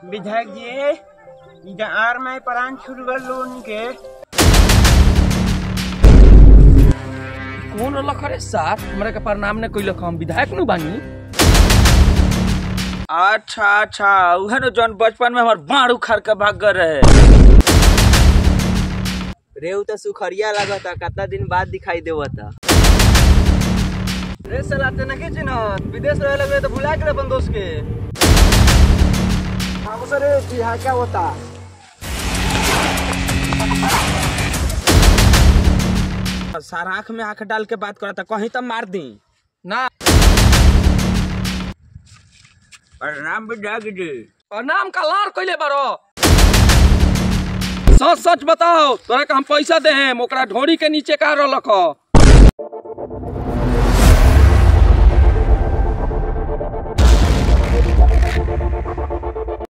विधायक जी इधर आर में प्राण छूट गल लोन के कौन रलख रे सार हमरा के प्रणाम ने कइलक हम विधायक नु बानी अच्छा अच्छा उहे न जौन बचपन में हमार बाढ़ उखाड़ के भाग गए रहे रेहू तो सुखरिया लागता कितना दिन बाद दिखाई देवता रे साला ते नके चिन्हत विदेश रहे लगे तो भुला के अपन दोस्त के हम सर बिहार क्या होता सारा आँख में आँख डाल के बात करता कहीं तो मार दी ना प्रणाम विधायक जी प्रणाम का लार कइले बारो सच सच बताओ तोरा के हम पैसा दे हम ओकरा ढोरी के नीचे का रलख